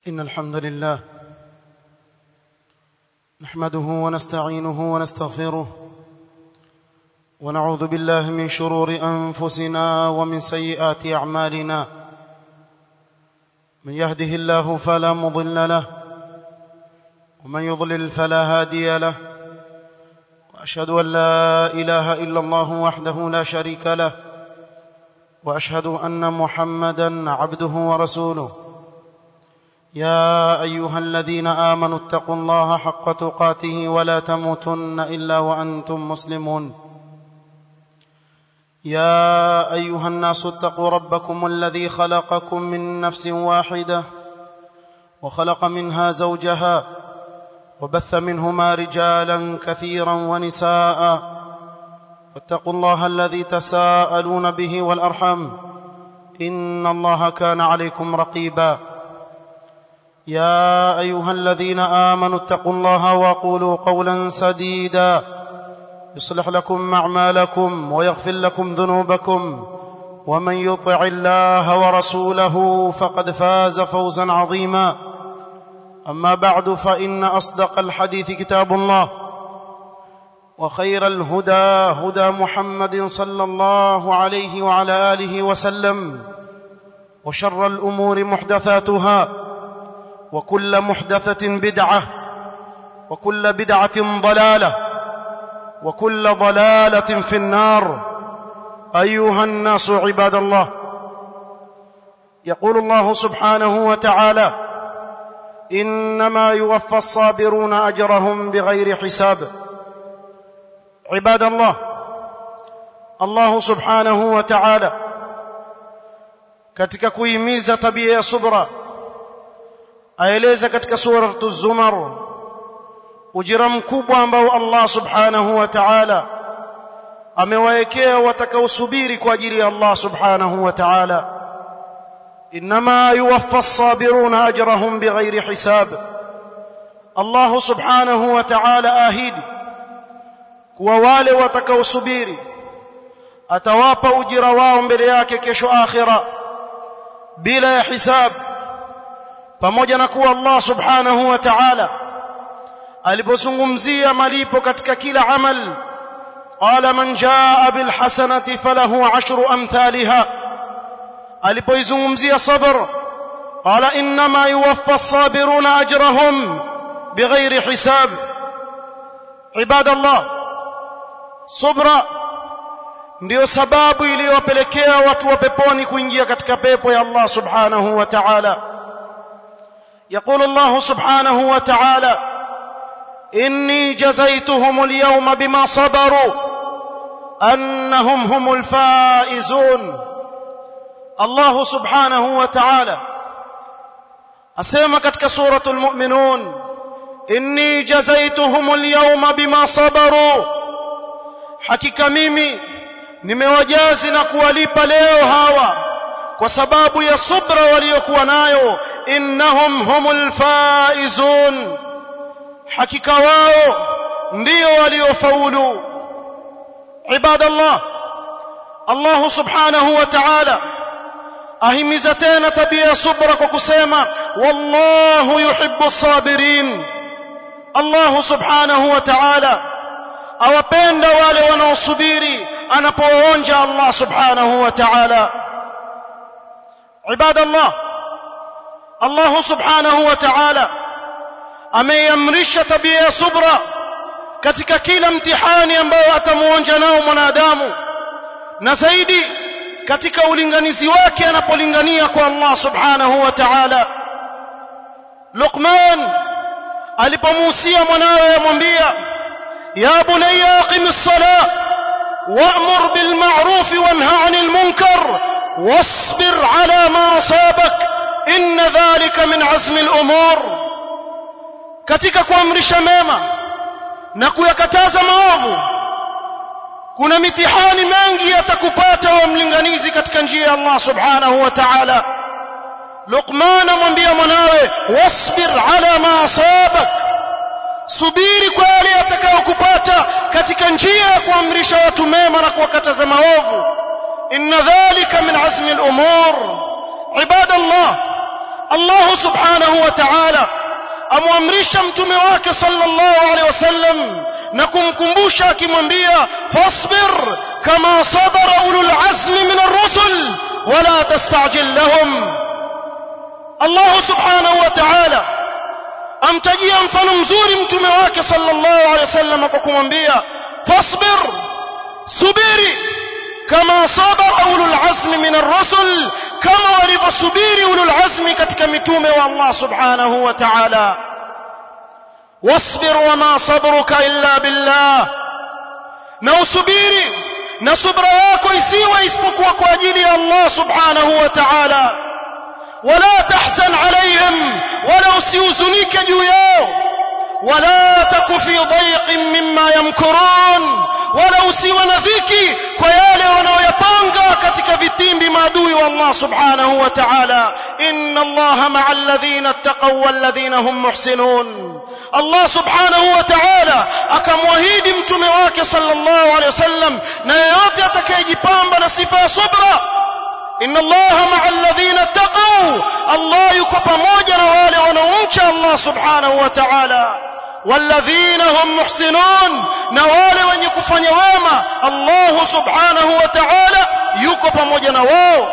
إن الحمد لله نحمده ونستعينه ونستغفره ونعوذ بالله من شرور أنفسنا ومن سيئات أعمالنا من يهده الله فلا مضل له ومن يضلل فلا هادي له وأشهد أن لا إله إلا الله وحده لا شريك له وأشهد أن محمدا عبده ورسوله يا ايها الذين امنوا اتقوا الله حق تقاته ولا تموتن الا وانتم مسلمون يا ايها الناس اتقوا ربكم الذي خلقكم من نفس واحده وخلق منها زوجها وبث منهما رجالا كثيرا ونساء واتقوا الله الذي تساءلون به والارحم ان الله كان عليكم رقيبا يا ايها الذين امنوا اتقوا الله وقولوا قولا سديدا يصلح لكم اعمالكم ويغفر لكم ذنوبكم ومن يطع الله ورسوله فقد فاز فوزا عظيما اما بعد فان اصدق الحديث كتاب الله وخير الهدى هدى محمد صلى الله عليه وعلى اله وسلم وشر الامور محدثاتها وكل محدثة بدعة وكل بدعة ضلالة وكل ضلالة في النار أيها الناس عباد الله يقول الله سبحانه وتعالى إنما يوفى الصابرون أجرهم بغير حساب عباد الله الله سبحانه وتعالى katika kuhimiza tabia ya subra aeleza katika suratu zumar ujira mkubwa ambao Allah subhanahu wa ta'ala amewaekea watakaosubiri kwa ajili ya Allah subhanahu wa ta'ala inma yuwaffa as-sabiruna ajrahum bighairi hisab Allah subhanahu wa ta'ala ahidi kuwa wale watakaosubiri atawapa ujira wao mbele yake kesho akhira bila ya hisabu pamoja na kuwa Allah subhanahu wa ta'ala alipozungumzia malipo katika kila amal qala man jaa bil hasanati falahu ashru amthaliha alipoizungumzia sabr qala inma yuwaffa as-sabiruna ajrahum bighairi hisab ibadallah subra ndiyo sababu iliyowapelekea watu wa peponi kuingia katika pepo ya Allah subhanahu wa ta'ala يقول الله سبحانه وتعالى اني جزيتهم اليوم بما صبروا انهم هم الفائزون الله سبحانه وتعالى اسمع ketika suratul mu'minun inni jazaituhum alyawma bima sabaru hakika mimi nimewajazi na kuwalipa leo hawa kwa sababu ya subra waliokuwa nayo innahum humul faizun hakika wao ndio waliofaulu ibadallah Allah subhanahu wa ta'ala ahimiza tena tabia ya subra kwa kusema wallahu yuhibbu as-sabirin Allah subhanahu wa ta'ala awapenda wale wanaosubiri anapoonja Allah subhanahu wa ta'ala عباد الله الله سبحانه وتعالى ameiamrisha tabia ya subra katika kila mtihani ambao atamuonja nao mwanadamu na zaidi katika ulinganizi wake anapolingania kwa Allah subhanahu wa ta'ala Luqman alipomuhusia mwanawe amwambia ya bunayya aqimis salah wa'mur bil ma'ruf wanha 'anil munkar واصبر على ما أصابك إن ذلك من عزم الأمور katika kuamrisha mema na kuyakataza maovu kuna mitihani mengi yatakupata wa mlinganizi katika njia ya Allah subhanahu wa ta'ala Luqman amwambia mwanawe wasbir ala ma asabak subiri kwa yale yatakayokupata katika njia ya kuamrisha watu mema na kuwakataza maovu إن ذلك من عزم الأمور عباد الله Allah subhanahu wa ta'ala amwamrisha mtume wake sallallahu alaihi wasallam na kumkumbusha akimwambia fasbir kama sabara ulul azmi min ar-rusul wala tastajil lahum Allah subhanahu wa ta'ala amtajia mfano mzuri mtume wake sallallahu alaihi wasallam kwa kumwambia fasbir subiri kama sabara ulul azmi min ar-rusul kama walivyosubiri ulul azmi katika mitume wa Allah subhanahu wa ta'ala wasbir wama sabruka illa billah na usubiri na subra yako isiwe isipokuwa kwa ajili ya Allah subhanahu wa ta'ala wala tahzan alayhim wala usihuzunike juu yao wala taku fi dhayqin mimma yamkurun wala usiwe na dhiki kwa yale wanaoyapanga katika vitimbi maadui wa Allah subhanahu wa ta'ala inna Allah ma'a alladhina ittaqaw walladhina hum muhsinun Allah subhanahu wa ta'ala akamwahidi mtume wake sallallahu alayhi wasallam na yeyote atakayejipamba na sifa ya subra inna allaha ma'a alladhina taqaw allah yuko pamoja na wale wanaomcha allah subhanahu wa ta'ala walladhina hum muhsinun na wale wenye kufanya wema allah subhanahu wa ta'ala yuko pamoja na wao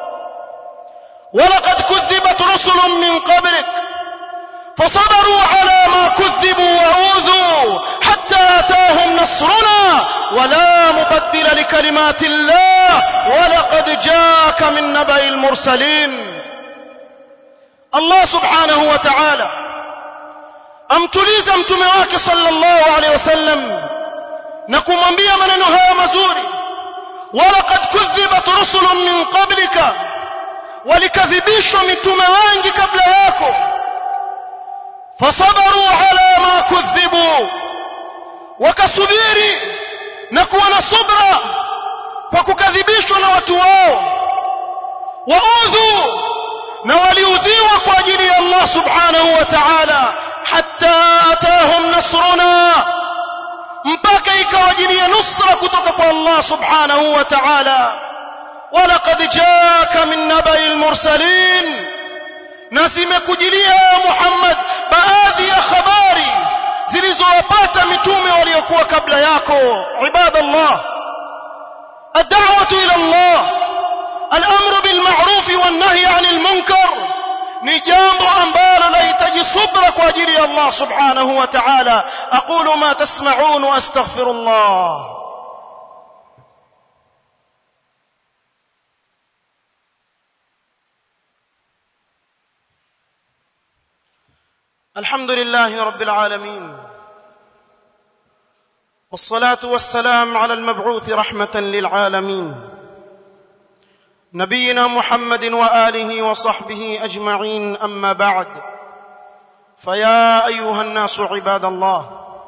ولقد كذبت رسل من قبلك فصبروا على ما كذبوا وأوذوا حتى أتاهم نصرنا ولا مبدل لكلمات الله ولقد جاءك من نبأ المرسلين الله سبحانه وتعالى amtuliza mtume wake sallallahu alaihi wasallam na kumwambia maneno haya mazuri walaqad kudhibat rusulun min qablika walikadhibishwa mitume wengi kabla yako fasabaru ala ma kudhibu wakasubiri na kuwa na subra kwa kukadhibishwa na watu wao waudhu na waliudhiwa kwa ajili ya Allah subhanahu wa ta'ala hatta atahum nasruna mpaka ikawajilia nusra kutoka kwa Allah subhanahu wa ta'ala ولقد جاءك من نبأ المرسلين na zimekujilia Muhammad baadhi ya habari zilizowapata mitume waliokuwa kabla yako ibadallah ad-da'watu ila Allah al-amru bil ma'ruf wan nahy 'anil munkar ni jambo ambalo lahitaji subra kwa ajili ya Allah subhanahu wa ta'ala aqulu ma tasma'un wa astaghfirullah الحمد لله رب العالمين والصلاه والسلام على المبعوث رحمه للعالمين نبينا محمد واله وصحبه اجمعين اما بعد فيا ايها الناس عباد الله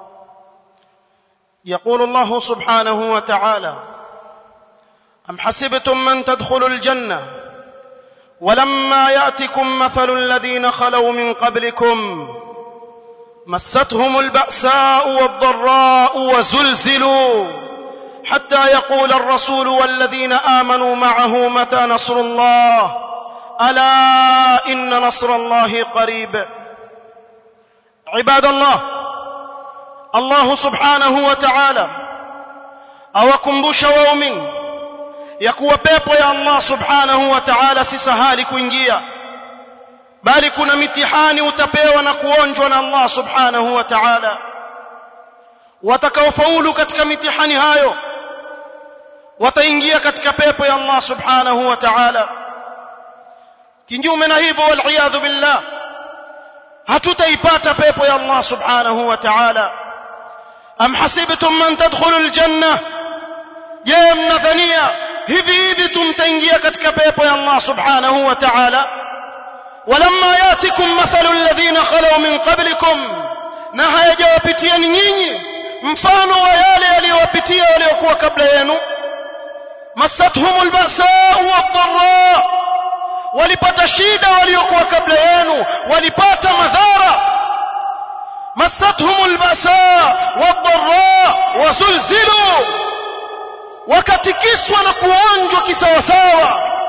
يقول الله سبحانه وتعالى ام حسبتم من تدخلوا الجنه ولما ياتكم مثل الذين خلوا من قبلكم مستهم الباساء والضراء وزلزلوا حتى يقول الرسول والذين امنوا معه متى نصر الله الا ان نصر الله قريب عباد الله الله سبحانه وتعالى awakumbusha waumini ya kuwa pepo ya Allah subhanahu wa ta'ala si sahali kuingia bali kuna mitihani utapewa na kuonjwa na Allah subhanahu wa ta'ala watakaofaulu katika mitihani hayo wataingia katika pepo ya Allah subhanahu wa ta'ala kinyume na hivyo wal billah hatutaipata pepo ya Allah subhanahu wa ta'ala am hasibtum man tadkhulu aljanna je mnadhania hivi hivi tumtaingia katika pepo ya Allah subhanahu wa ta'ala walamma yatikum mathalu alladhina khalu min qablikum na hayajawapitiani nyinyi mfano wa yale yaliyowapitia waliokuwa kabla yenu masathum albasa wadh-dharra walipata shida waliokuwa kabla yenu walipata madhara masathum albasa wadh-dharra wazulzilu wakatikiswa na kuonjwa kisawasawa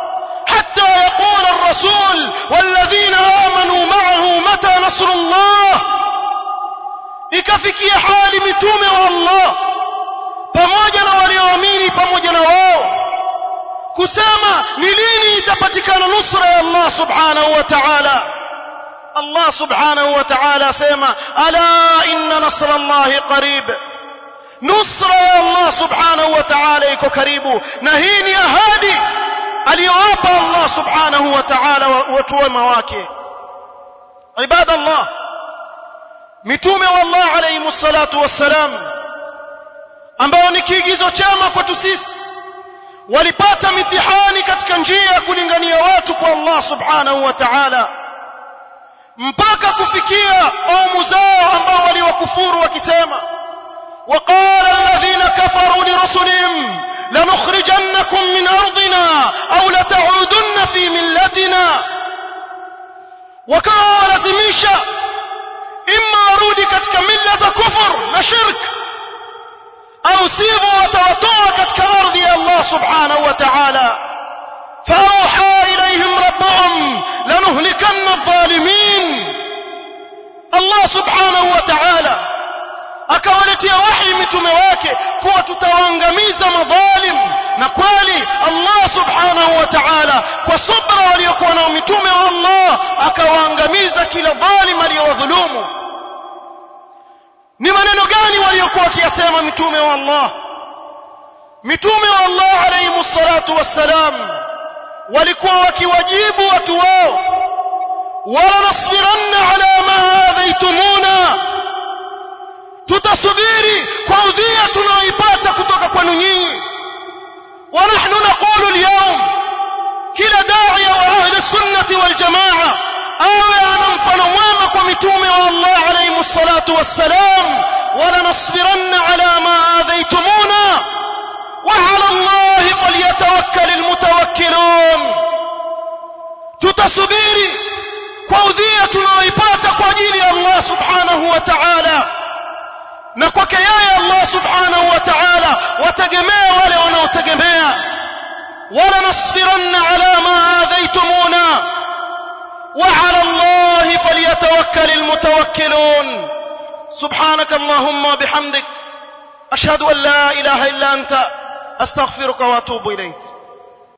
حتى يقول الرسول والذين آمنوا معه متى نصر الله ikafikia hali mitume wa Allah pamoja na walioamini pamoja na wao kusema ni lini itapatikana nusra ya Allah subhanahu wa ta'ala Allah subhanahu wa ta'ala asema ala inna nasra Allah qarib nusra ya Allah subhanahu wa ta'ala iko karibu na hii ni ahadi aliyowapa Allah subhanahu wa ta'ala watu wema wake ibadallah mitume wa Allah alayhi salatu wassalam ambao ni kiigizo chema kwetu sisi walipata mitihani katika njia ya kulingania watu kwa Allah subhanahu wa ta'ala mpaka kufikia kaumu zao ambao waliwakufuru wakisema وقال الذين كفروا لرسلهم لنخرجنكم من أرضنا أو لتعودن في ملتنا وكانوا لازميشا إما warudi katika mila za kufur na shirk au sivyo watawatoa katika ardhi ya Allah subhanahu wa ta'ala فأوحى إليهم ربهم لنهلكن الظالمين الله سبحانه وتعالى akawaletea wahi mitume wake kuwa tutawaangamiza madhalim na kweli Allah subhanahu wa ta'ala kwa subra waliokuwa nao mitume wa Allah akawaangamiza kila dhalim aliyowadhulumu ni maneno gani waliokuwa wakiyasema mitume wa Allah mitume wa Allah alayhi salatu wassalam walikuwa wakiwajibu watu wao wala nasbiranna ala ma adhaitumuna tutasubiri kwa udhia tunaoipata kutoka kwenu nyinyi wa nahnu naqulu alyawm kila da'iya wa ahli sunnati wal jamaa awe ana mfano mwema kwa mitume wa Allah alayhi salatu wassalam wala nasbiranna ala ma adhaitumuna wa ala Allah falyatawakkal almutawakkilun tutasubiri kwa udhia tunaoipata kwa ajili ya Allah subhanahu wa ta'ala na kwake yeye Allah subhanahu wa ta'ala wategemea wale wanaotegemea wala nasbiranna ala ma adhaitumuna wa ala Allah falyatawakkal almutawakkilun سبحانك اللهم وبحمدك أشهد أن لا إله إلا أنت أستغفرك وأتوب إليك